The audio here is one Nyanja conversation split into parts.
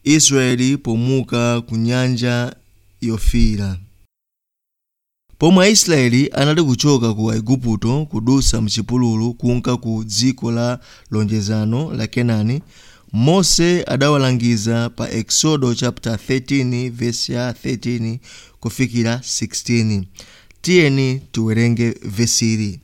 israeli pomuka ku nyanja yofiira pomwe aisraeli anali kuchoka ku aigupto kudusa mchipululu kunka ku dziko la lonjezano la kenani mose adawalangiza pa exodo chapter 13 verse ya 13 kufikira 16 tiyeni tiwerenge vesili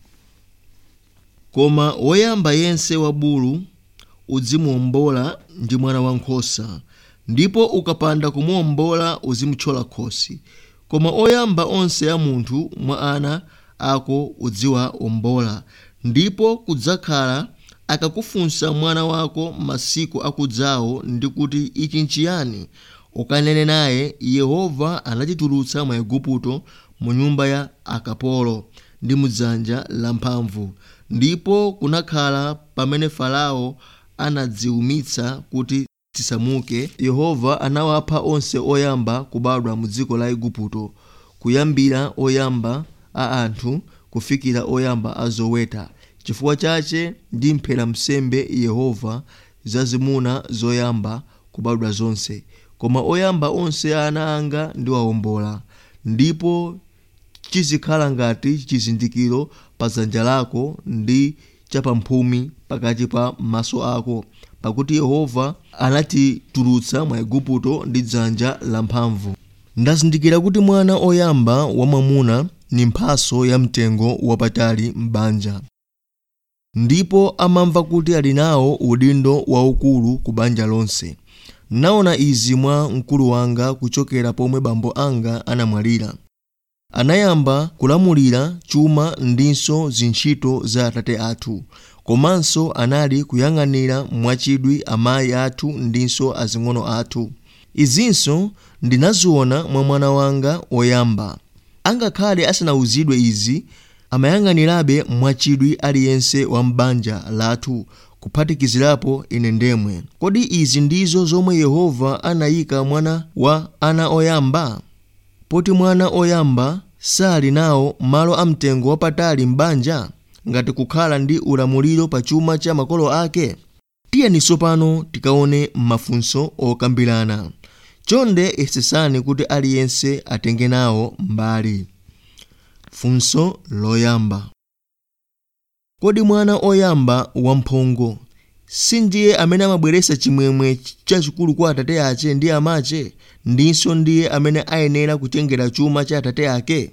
koma woyamba yense wa bulu uzimuwombola ndi mwana wankhosa ndipo ukapanda kumuwombola uzimutchola khosi koma oyamba onse a munthu mwa ana ako uziwawombola ndipo kudzakhala akakufunsa mwana wako masiku akudzawo ndi kuti ichi nchiyani ukanene naye yehova anatitulutsa mwa igupto mu nyumba ya akapolo ndi mudzanja lamphamvu ndipo kunakhala pamene farao anadziwumitsa kuti tisamuke yehova anawapha onse oyamba kubadwa mu dziko la igupto kuyambira oyamba a anthu kufikira oyamba a zoweta chifukwa chache ndimphera msembe yehova zazimuna zoyamba kubadwa zonse koma oyamba onse a ana anga ndiwawombola ndipo chizikhala ngati chizindikiro pa dzanja lako ndi chapamphumi pakati pa maso ako pakuti yehova anatitulutsa mwa igupto ndi dzanja lamphamvu ndazindikira kuti mwana oyamba wamwamuna ni mphaso ya mtengo wapatali m'banja ndipo amamva kuti ali nawo udindo waukulu ku banja lonse naona izi mwa mkulu wanga kuchokera pomwe bambo anga anamwalira anayamba kulamulira chuma ndinso zintchito za atate athu komanso anali kuyang'anira mwachidwi amayi athu ndinso azing'ono athu izinso ndinaziona mwa mwana wanga woyamba angakhale asanawuzidwe izi amayang'anirabe mwachidwi aliyense wa m'banja lathu kuphatikizirapo ine ndemwe kodi izi ndizo zomwe yehova anayika mwana wa ana oyamba poti mwana oyamba sali nawo malo amtengo wapatali m'banja ngati kukhala ndi ulamuliro pa chuma cha makolo ake tiyeni tsopano tikaone mafunso okambirana chonde yesesani kuti aliyense atenge nawo mbali funso loyamba kodi mwana oyamba wamphongo sindiye amene amabweretsa chimwemwe chachikulu kwa atate ache ndi amache ndinso ndiye amene ayenera kutengera chuma cha atate ake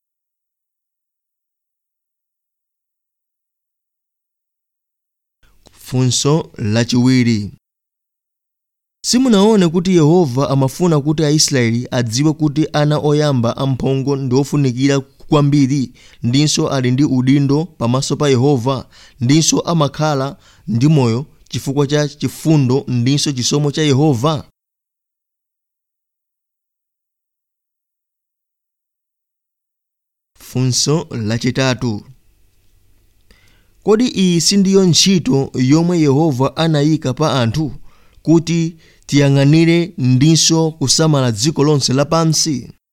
funso lachiwiri simunaone kuti yehova amafuna kuti aisraeli adziwe kuti ana oyamba amphongo ndi ofunikira kwambiri ndinso ali ndi udindo pamaso pa yehova ndinso amakhala ndi moyo chifukwa cha chifundo ndinso chisomo cha yehova funso lachitatu kodi iyi sindiyo ntchito yomwe yehova anayika pa anthu kuti tiyang'anire ndinso kusamala dziko lonse lapansi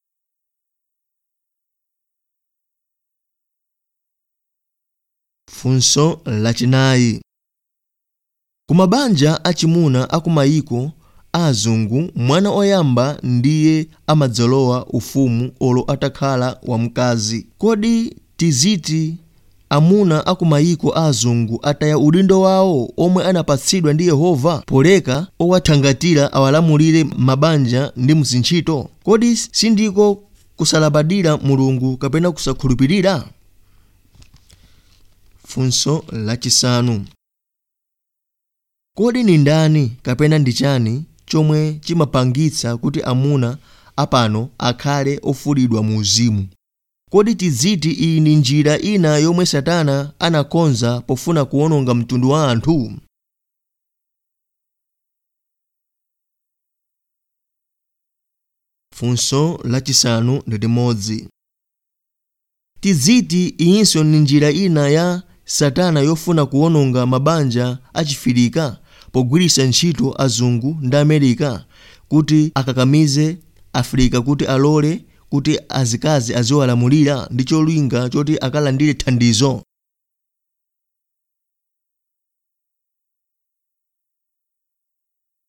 funso lachinayi kumabanja achimuna akumayiko azungu mwana oyamba ndiye amadzalowa ufumu olo atakhala wamkazi kodi tiziti amuna akumayiko azungu ataya udindo wawo omwe anapatsidwa ndi yehova poleka owathangatira awalamulire mabanja ndi muzintchito kodi sindiko kusalabadira mulungu kapena kusakhulupirira funso lachisanu kodi ni ndani kapena ndi chani chomwe chimapangitsa kuti amuna apano akhale ofulidwa mu uzimu kodi tiziti iyi ndi njira ina yomwe satana anakonza pofuna kuwononga mtundu wa anthu funso lachisanu ndi limodzi tiziti iyinso ndi njira ina ya satana yofuna kuwononga mabanja achifirika pogwiritsa ntchito azungu ndi amerika kuti akakamize afirika kuti alole kuti azikazi aziwalamulira ndi cholinga choti akalandire thandizo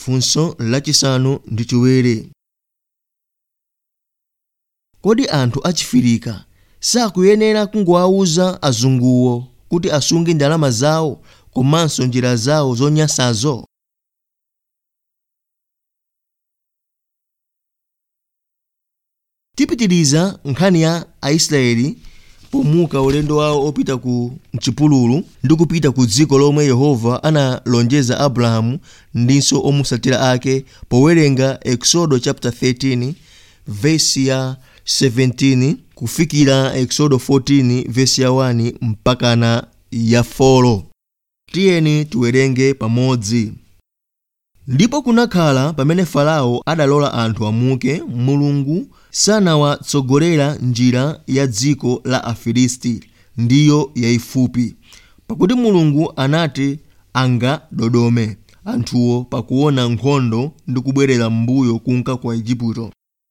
funso lachisanu ndi chiwiri kodi anthu achifirika sakuyenera kungowawuza azunguwo kuti asunge ndalama zawo komanso njira zawo zonyansazo tipitiriza nkhani ya aisraeli pomuka ulendo wawo opita ku mchipululu ndi kupita ku dziko lomwe yehova analonjeza abrahamu ndinso omusatira ake powerenga exodo chapter 13 vesi ya 17 kufikira exodo 14 vesi ya 1 mpakana ya 4 tiyeni tiwerenge pamodzi ndipo kunakhala pamene farao adalola anthu amuke mulungu sanawatsogolera njira ya dziko la afilisti ndiyo yayifupi pakuti mulungu anati angadodome anthuwo pakuona nkhondo ndi kubwerera m'mbuyo kunka kwa igupto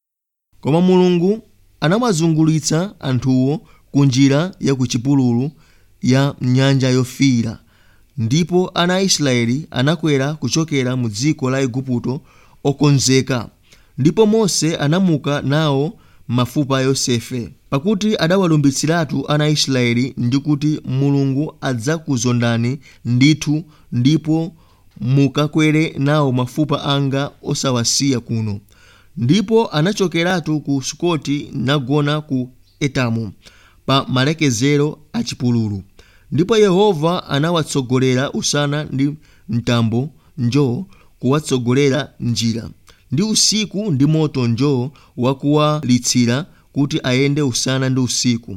koma mulungu anawazungulitsa anthuwo ku njira ya ku chipululu ya nyanja yofiira ndipo ana a israeli anakwera kuchokera mu dziko la igupto okonzeka ndipo mose anamuka nawo mafupa a yosefe pakuti adawalumbitsiratu ana a israeli ndi kuti mulungu adzakuzondani ndithu ndipo mukakwere nawo mafupa anga osawasiya kuno ndipo anachokeratu ku sukoti nagona ku etamu pa malekezero a chipululu ndipo yehova anawatsogolera usana ndi mtambo njoo kuwatsogolera njira ndi usiku ndi moto njoo wakuwalitsira kuti ayende usana ndi usiku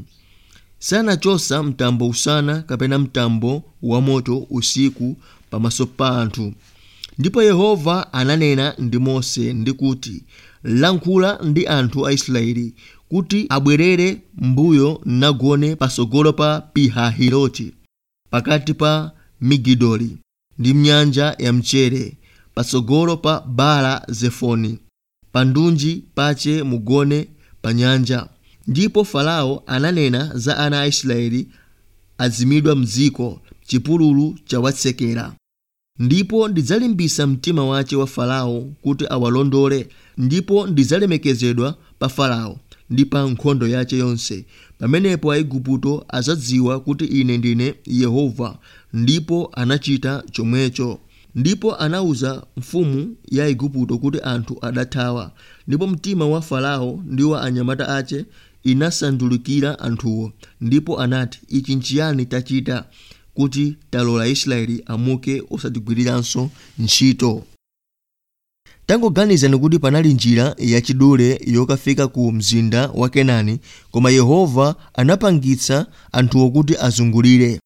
sanachosa mtambo usana kapena mtambo wa moto usiku pamaso pa anthu ndipo yehova ananena ndi mose ndi kuti lankhula ndi anthu a israeli kuti abwerere mbuyo nagone pasogolo pa pihahiroti pakati pa migidoli ndi mnyanja ya mchere pasogolo pa baala zefoni pa ndunji pache mugone pa nyanja ndipo farao ananena za ana a israeli azimidwa mdziko chipululu chawatsekera ndipo ndidzalimbisa mtima wace wa farao kuti awalondole ndipo ndidzalemekezedwa pa farao ndi pa nkhondo yace yonse pamenepo aigupto azadziwa kuti ine ndine yehova ndipo anachita chomwecho ndipo anawuza mfumu ya igupto kuti anthu adathawa ndipo mtima wa farao ndi wa anyamata ace inasandulukira anthuwo ndipo anati ichi nchiyani tachita kuti talola israeli amuke osatigwiriranso ntchito tangoganizani kuti panali njira yachidule yokafika ku mzinda wa kenani koma yehova anapangitsa anthuwo kuti azungulire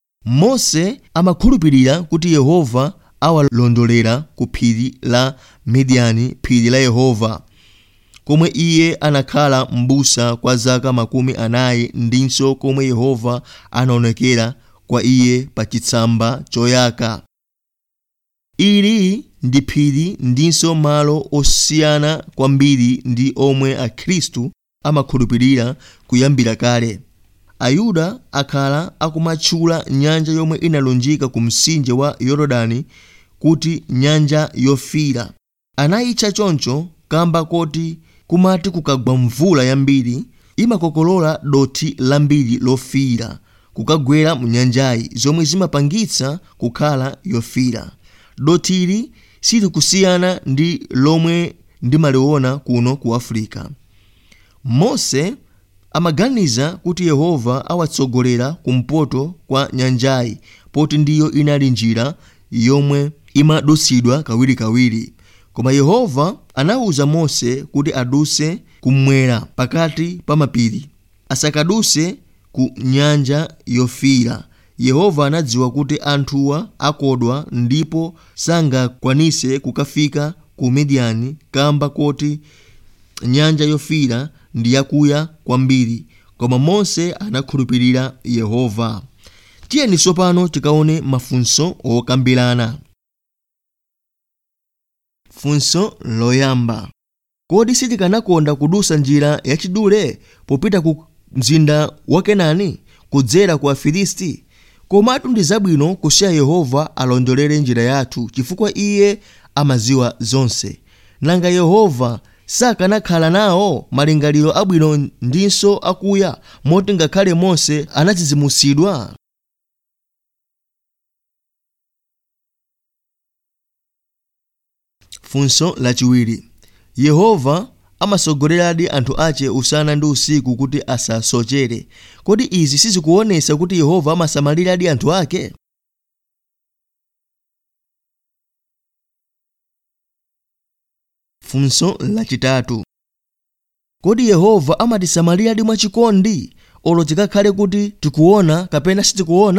mose amakhulupirira kuti yehova awalondolera ku phiri la midiyani phiri la yehova komwe iye anakhala m'busa kwa zaka makumi anayi ndinso komwe yehova anaonekera kwa iye pa chitsamba choyaka ili ndi phiri ndinso malo osiyana kwambiri ndi omwe akhristu amakhulupirira kuyambira kale ayuda akhala akumatchula nyanja yomwe inalunjika ku mtsinje wa yorodani kuti nyanja yofiira anayitcha choncho kamba koti kumati kukagwa mvula yambiri imakokolola dothi lambiri lofiira kukagwera mu nyanjayi zomwe zimapangitsa kukhala yofiira dothili silikusiyana ndi lomwe ndimaliona kuno ku afirika mose amaganiza kuti yehova awatsogolera kumpoto kwa nyanjayi poti ndiyo inali njira yomwe imadutsidwa kawirikawiri koma yehova anawuza mose kuti aduse kummwera pakati pa mapiri asakaduse ku nyanja yofiira yehova anadziwa kuti anthuwa akodwa ndipo sangakwanise kukafika ku midiyani kamba koti nyanja yofiira ndi yakuya kwambiri koma mose anakhulupirira yehova tiyeni tsopano tikaone mafunso okambirana funso loyamba kodi sitikanakonda kudusa njira yachidule popita ku mzinda wa kenani kudzera ku afilisti komatu ndi zabwino kusiya yehova alondolere njira yathu chifukwa iye amaziwa zonse nanga yehova sakanakhala nawo malingaliro abwino ndinso akuya moti ngakhale mose anadzidzimusidwa funso lachiwiri yehova amasogoleradi anthu ache usana ndi usiku kuti asasochere kodi izi sizikuonesa kuti yehova amasamaliradi anthu ake funso lachitatu kodi yehova amatisamaliradi mwachikondi olo tikakhale kuti tikuona kapena sitikuona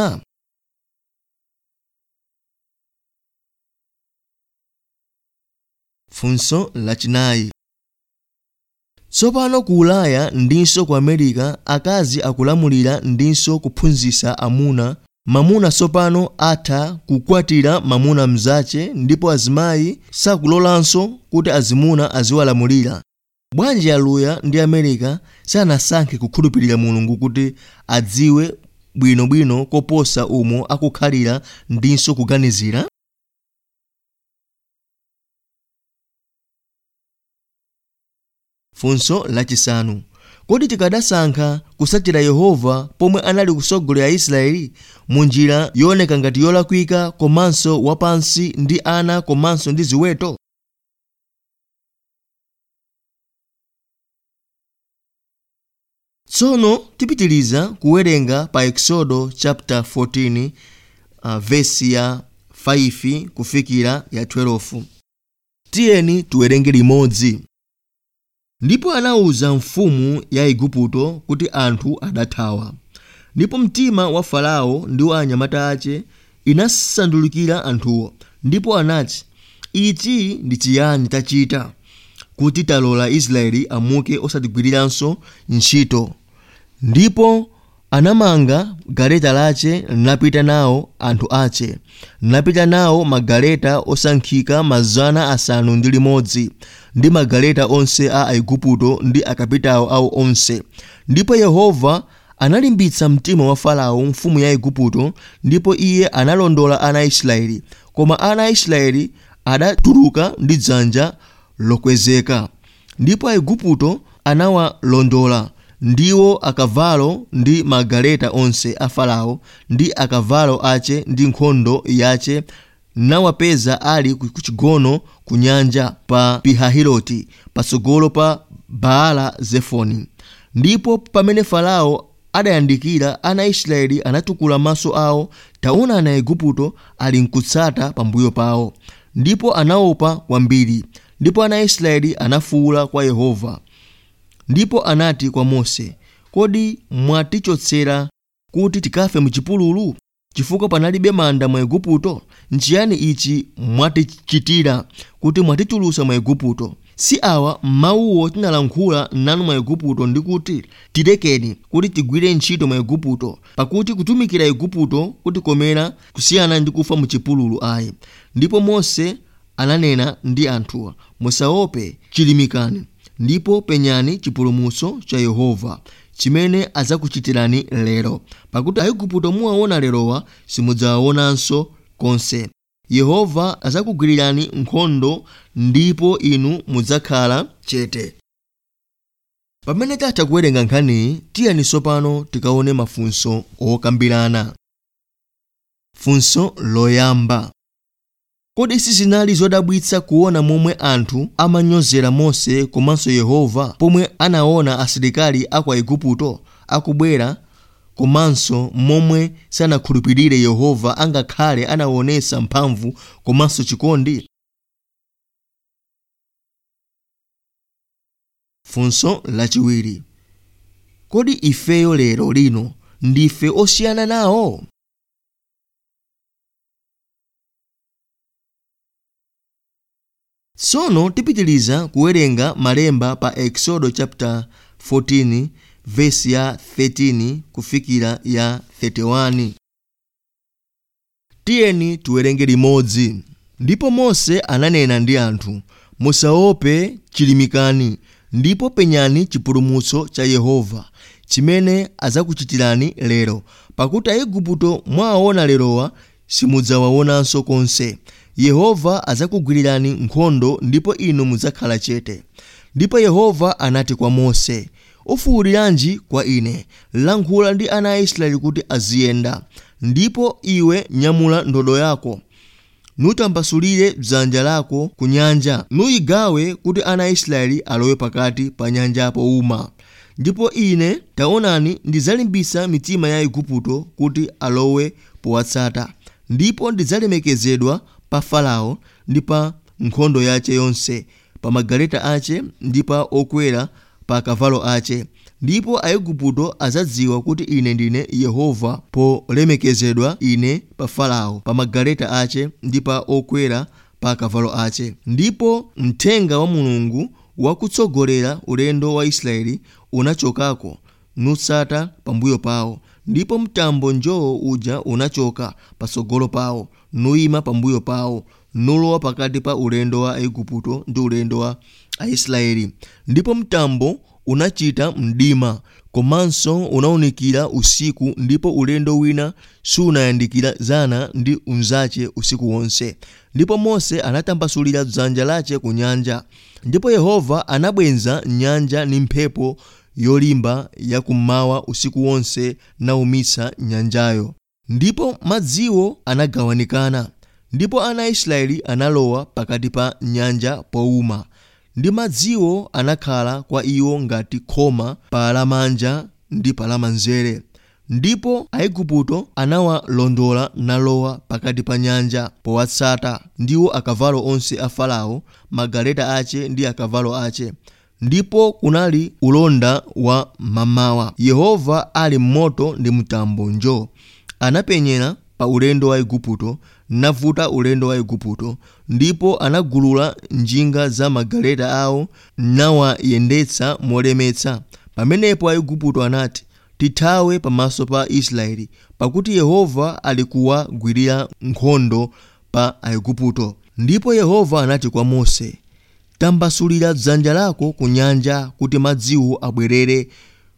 funso lachinayi tsopano ku ulaya ndinso ku america akazi akulamulira ndinso kuphunzitsa amuna mamuna tsopano atha kukwatira mamuna mzache ndipo azimayi sakulolanso kuti azimuna aziwalamulira bwanji aluya ndi america sanasankhe kukhulupirira mulungu kuti adziwe bwinobwino koposa umo akukhalira ndinso kuganizira funso lachisanu kodi tikadasankha kusachita yehova pomwe anali kusogolera israeli mu njira yooneka ngati yolakwika komanso wapansi ndi ana komanso ndi ziweto tsono tipitiliza kuwerenga pa exodo chapter 14 uh, vesi ya 5 kufikira ya 12 tiyeni tiwerenge limodzi ndipo anawuza mfumu ya igupto kuti anthu adathawa ndipo mtima wa farao ndi wa anyamata ache inasandulukira anthuwo ndipo anati ichi ndi chiyani tachita kuti talola israeli amuke osatigwiriranso ntchito ndipo anamanga galeta lache napita nawo anthu ache napita nawo magaleta osankhika mazana asanu ndi limodzi ndi magaleta onse a aigupto ndi akapitawo awo onse ndipo yehova analimbitsa mtima wa farao mfumu ya igupto ndipo iye analondola ana a israeli koma ana a israeli adatuluka ndi dzanja lokwezeka ndipo aigupto anawalondola ndiwo akavalo ndi magaleta onse a farao ndi akavalo ache ndi nkhondo yache nawapeza ali ku chigono ku nyanja pa pihahiroti patsogolo pa baala zefoni ndipo pamene farao adayandikira ana a israeli anatukula maso awo taona ana aigupto ali nkutsata pambuyo pawo ndipo anaopa kwambiri ndipo ana a israeli anafuwula kwa yehova ndipo anati kwa mose kodi mwatichotsera kuti tikafe muchipululu chifukwa panalibe manda mu igupto nchiyani ichi mwatichitira kuti mwatichulutsa mu igupto si awa mawuwo tinalankhula nanu mu igupto ndi kuti tilekeni kuti tigwire ntchito mu igupto pakuti kutumikira igupto kutikomera kusiyana ndi kufa muchipululu ayi ndipo mose ananena ndi anthuwa musaope chilimikani ndipo penyani chipulumutso cha yehova chimene adzakuchitirani lero pakuti aigupto muwaona lerowa simudzawaonanso konse yehova adzakugwirirani nkhondo ndipo inu mudzakhala chete pamene tatha kuwerenga nkhaniyi tiyeni tsopano tikaone mafunso okambirana funso loyamba kodi sizinali zodabwitsa kuona momwe anthu amanyozera mose komanso yehova pomwe anaona asilikali aku aigupto akubwera komanso momwe sanakhulupirire yehova angakhale anaonesa mphamvu komanso chikondi funso lachiwiri kodi ifeyo lero lino ndife osiyana nawo tsono tipitiliza kuwerenga malemba pa exodo chapter 14 vesi ya 13 kufikira ya 31 tiyeni tiwerenge limodzi ndipo mose ananena ndi anthu musaope chilimikani ndipo penyani chipulumutso cha yehova chimene adzakuchitirani lero pakuti aigupto mwawaona lerowa simudzawaonanso konse yehova adzakugwirirani nkhondo ndipo inu mudzakhala chete ndipo yehova anati kwa mose ufuwuliranji kwa ine lankhula ndi ana a israeli kuti aziyenda ndipo iwe nyamula ndodo yako nutambasulire dzanja lako ku nyanja nuyigawe kuti ana a israeli alowe pakati pa nyanja powuma ndipo ine taonani ndidzalimbitsa mitima ya igupto kuti alowe powatsata ndipo ndidzalemekezedwa pa farao ndi pa nkhondo yace yonse pa magaleta ace ndi pa okwera pa akavalo ace ndipo aigupto adzadziwa kuti ine ndine yehova polemekezedwa ine pa farao pa magaleta ace ndi pa okwera pa akavalo ace ndipo mthenga wa mulungu wakutsogolera ulendo wa israeli unachokako nutsata pambuyo pawo ndipo mtambo njowo uja unachoka patsogolo pawo nuyima pambuyo pawo nulowa pakati pa ulendo wa aigupto ndi ulendo wa aisraeli ndipo mtambo unachita mdima komanso unawunikira usiku ndipo ulendo wina sunayandikizana ndi unzace usiku wonse ndipo mose anatambasulira dzanja lace ku nyanja ndipo yehova anabwenza nyanja ndi mphepo yolimba yakummawa usiku wonse nawumitsa nyanjayo ndipo madziwo anagawanikana ndipo ana a israeli analowa pakati pa nyanja powuma ndi madziwo anakhala kwa iwo ngati khoma pa lamanja ndi pa lamanzere ndipo aigupto anawalondola nalowa pakati pa nyanja powatsata ndiwo akavalo onse a farao magaleta ace ndi akavalo ace ndipo kunali ulonda wa mamawa yehova ali m'moto ndi mtambo njo anapenyera pa ulendo wa igupto navuta ulendo wa igupto ndipo anagulula njinga za magaleta awo nawayendetsa molemetsa pamenepo aigupto anati tithawe pamaso pa israeli pakuti yehova ali kuwagwirira nkhondo pa aigupto ndipo yehova anati kwa mose tambasulira dzanja lako ku nyanja kuti madziwo abwerere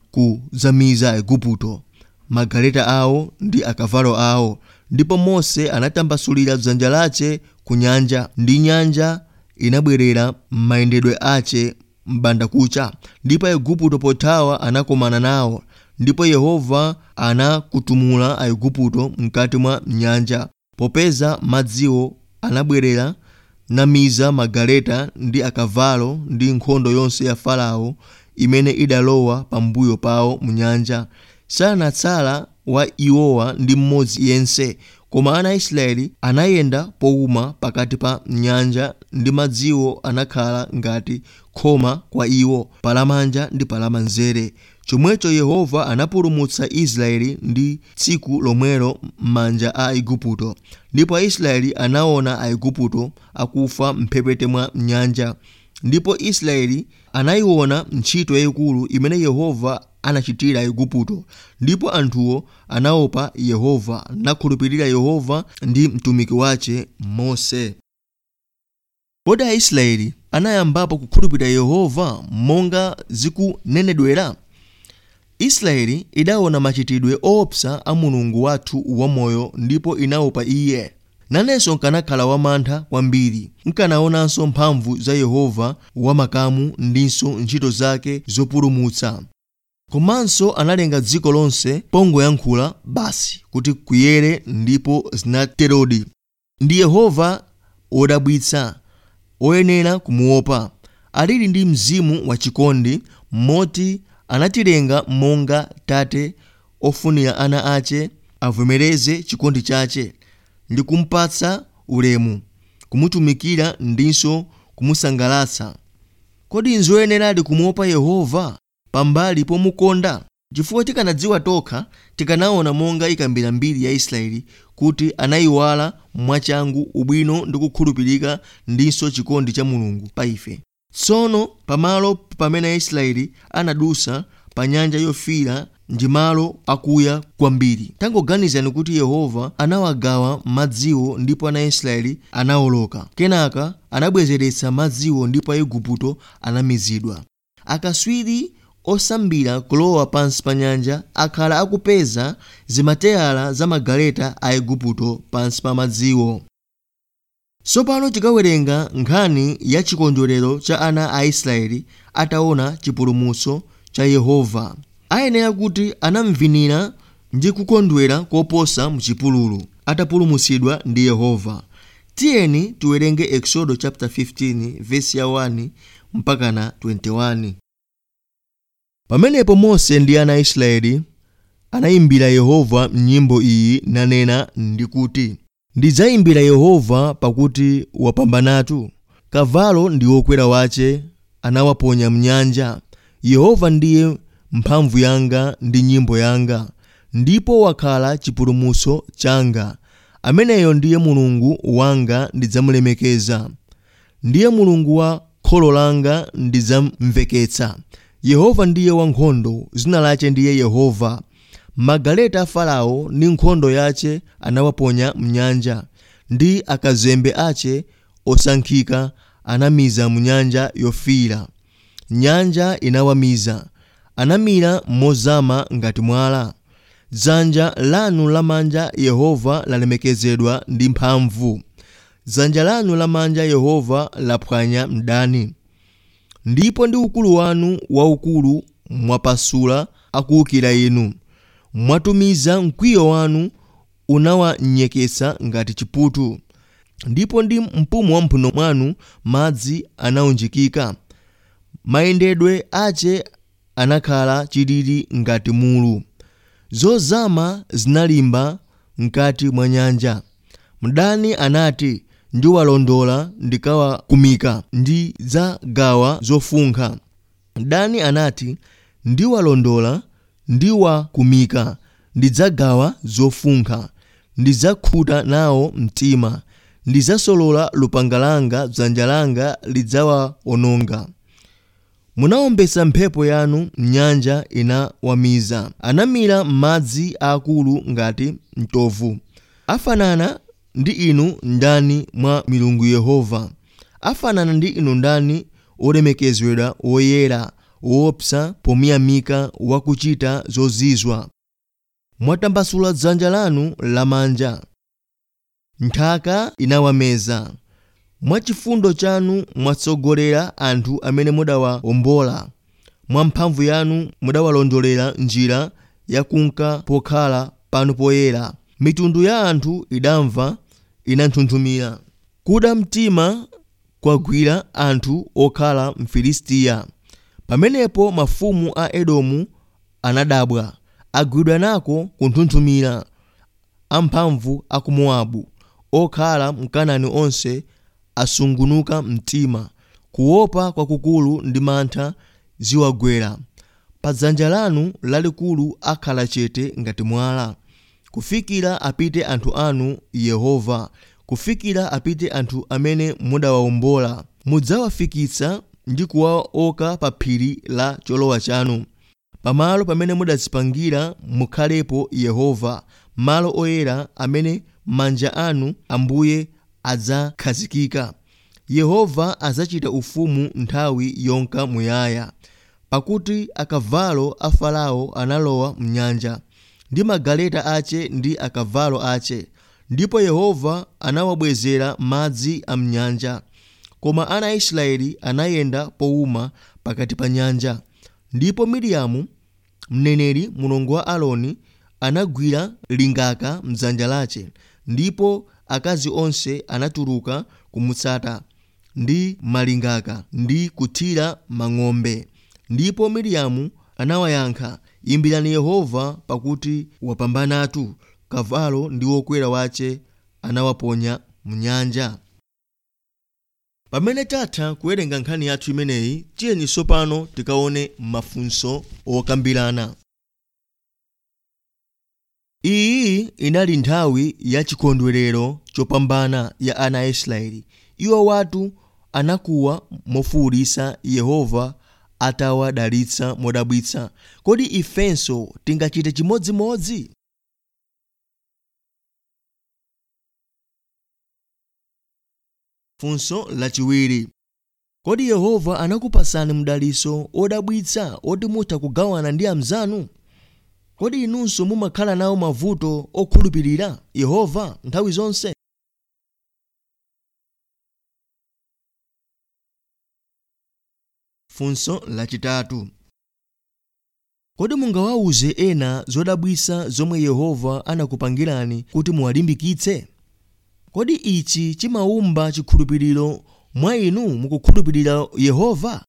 kuzamiza aigupto magaleta awo ndi akavalo awo ndipo mose anatambasulira dzanja lace ku nyanja ndi nyanja inabwerera m'mayendedwe ace m'bandakucha ndipo aigupto pothawa anakomana nawo ndipo yehova anakutumula aigupto mkati mwa nyanja popeza madziwo anabwerera namiza magaleta ndi akavalo ndi nkhondo yonse ya farao imene idalowa pambuyo pawo mu nyanja sanatsala wa iwowa ndi mmodzi yense koma ana a israeli anayenda powuma pakati pa nyanja ndi madziwo anakhala ngati khoma kwa iwo palamanja ndi palamanzere chomwecho yehova anapulumutsa israeli ndi tsiku lomwelo m'manja a aigupto ndipo aisraeli anaona aigupto akufa mphepete mwa nyanja ndipo israeli anayiona ntchito yayikulu imene yehova anachitira aigupto ndipo anthuwo anaopa yehova nakhulupirira yehova ndi mtumiki wace mose kodi aisraeli anayambapo kukhulupirira yehova monga zikunenedwera israeli idaona machitidwe oopsa a mulungu wathu wamoyo ndipo inaopa iye nanenso nkanakhala wamantha kwambiri nkanaonanso mphamvu za yehova wamakamu ndinso ntchito zake zopulumutsa komanso analenga dziko lonse pongoyankhula basi kuti kuyere ndipo zinaterodi ndi yehova wodabwitsa oyenera kumuopa alili ndi mzimu wachikondi moti anatilenga monga tate ofunira ana ace avomereze chikondi chace ndi kumpatsa ulemu kumutumikira ndinso kumusangalatsa kodi nzoyeneradi kumuopa yehova pambali pomukonda chifukwa tikanadziwa tokha tikanaona monga ikambira mbiri ya israeli kuti anayiwala mwachangu ubwino ndi kukhulupirika ndinso chikondi cha mulungu pa ife tsono pamalo pamene aisraeli anadusa pa nyanja yofiira ndi malo akuya kwambiri tangoganizani kuti yehova anawagawa madziwo ndipo ana israeli anawoloka kenaka anabwezeretsa madziwo ndipo aigupto anamizidwa akaswiri osambira kulowa pansi pa nyanja akhala akupeza zimateyala za magaleta a igupto pansi pa madziwo tsopano tikawerenga nkhani ya chikondwerero cha ana a israeli ataona chipulumutso cha yehova ayenera kuti anamvinira ndi kukondwera koposa mchipululu atapulumutsidwa ndi yehova tiyeni tiwerenge exodo chapter 15 verse ya 1 mpaka na 21 pamenepo mose ndi ana a israeli anayimbira yehova nyimbo iyi nanena ndi kuti ndidzayimbira yehova pakuti wapambanatu kavalo ndi wokwera wace anawaponya mnyanja yehova ndiye mphamvu yanga ndi nyimbo yanga ndipo wakhala chipulumutso changa ameneyo ndiye mulungu wanga ndidzamulemekeza ndiye mulungu wa kholo langa ndidzamveketsa yehova ndiye wankhondo zina lace ndiye yehova magaleta a farao ndi nkhondo yace anawaponya mnyanja ndi akazembe ace osankhika anamiza mnyanja yofiira nyanja inawamiza anamira mozama ngati mwala dzanja lanu lamanja yehova lalemekezedwa ndi mphamvu dzanja lanu lamanja yehova laphwanya mdani ndipo ndi ukulu wanu waukulu mwapasula akuwukira inu mwatumiza mkwiyo wanu unawanyeketsa ngati chiputu ndipo ndi mpumu wa mphuno mwanu madzi anawunjikika mayendedwe ace anakhala chilili ngati mulu zozama zinalimba mkati mwa nyanja mdani anati ndiwalondola ndikawakumika ndi dzagawa zofunkha mdani anati ndiwalondola ndiwakumika ndidzagawa zofunkha ndidzakhuta nawo mtima ndidzasolola lupanga langa dzanja langa lidzawawononga munawombetsa mphepo yanu nyanja inawamiza anamira m'madzi aakulu ngati mtovu afanana ndi inu ndani mwa milungu yehova afanana ndi inu ndani olemekezedwa woyera woopsa pomiyamika wakuchita zozizwa mwatambasula dzanja lanu lamanja nthaka inawameza mwachifundo chanu mwatsogolera anthu amene mudawawombola mwa mphamvu yanu mudawalondolera njira yakunka pokhala panu poyera mitundu ya anthu idamva inanthunthumira kuda mtima kwagwira anthu okhala mfilistiya pamenepo mafumu a edomu anadabwa agwidwa nako kunthunthumira amphamvu a ku mowabu okhala mkanani onse asungunuka mtima kuopa kwakukulu ndi mantha ziwagwera pa dzanja lanu lalikulu akhala chete ngati mwala kufikira apite anthu anu yehova kufikira apite anthu amene mudawawombola mudzawafikitsa ndi kuwaoka pa phiri la cholowa chanu pamalo pamene mudadzipangira mukhalepo yehova malo oyera amene manja anu ambuye adzakhazikika yehova adzachita ufumu nthawi yonka muyaya pakuti akavalo a farao analowa mnyanja ndi magaleta ace ndi akavalo ace ndipo yehova anawabwezera madzi a mnyanja koma ana a israeli anayenda powuma pakati pa nyanja ndipo miriamu mneneri mulongo wa aloni anagwira lingaka mdzanja lace ndipo akazi onse anatuluka kumutsata ndi malingaka ndi kuthira mang'ombe ndipo miriamu anawayankha imbirani yehova pakuti wapambanatu kavalo ndi wokwera wace anawaponya mnyanja pamene tatha kuwerenga nkhani yathu imeneyi tiyeni tsopano tikaone mafunso okambirana iyi inali nthawi ya chikondwerero chopambana ya ana a israeli iwo watu anakuwa mofuwulitsa yehova atawadalitsa modabwitsa kodi ifenso tingachite chimodzimodzi funso lachiwiri kodi yehova anakupasani mdaliso odabwitsa oti mutha kugawana ndi amzanu kodi inunso mumakhala nawo mavuto okhulupirira yehova nthawi zonse funso lachitatu kodi mungawawuze ena zodabwitsa zomwe yehova anakupangirani kuti muwalimbikitse kodi ichi chimawumba chikhulupiriro mwa inu mukukhulupirira yehova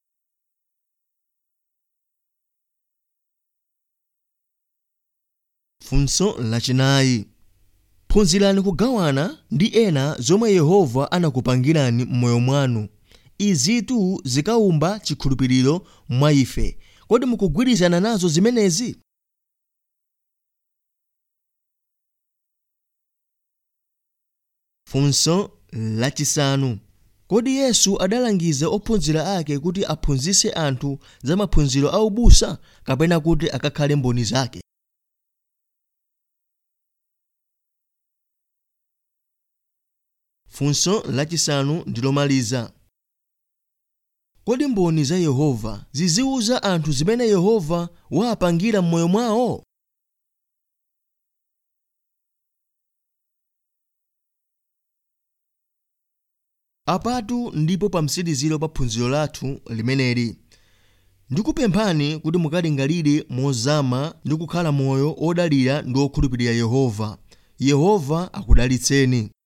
funso lachinayi phunzirani kugawana ndi ena zomwe yehova anakupangirani m'moyo mwanu izitu zikawumba chikhulupiriro mwa ife kodi mukugwirizana nazo zimenezi funso lachisanu kodi yesu adalangiza ophunzira ake kuti aphunzitse anthu za maphunziro aubusa kapena kuti akakhale mboni zake funso lachisanu ndi lomaliza kodi mboni za yehova ziziwuza anthu zimene yehova wapangira m'moyo mwawo apatu ndipo pa mtsiriziro pa phunziro lathu limeneli ndikupemphani kuti mukalingalire mozama ndi kukhala moyo odalira ndi okhulupirira yehova yehova akudalitseni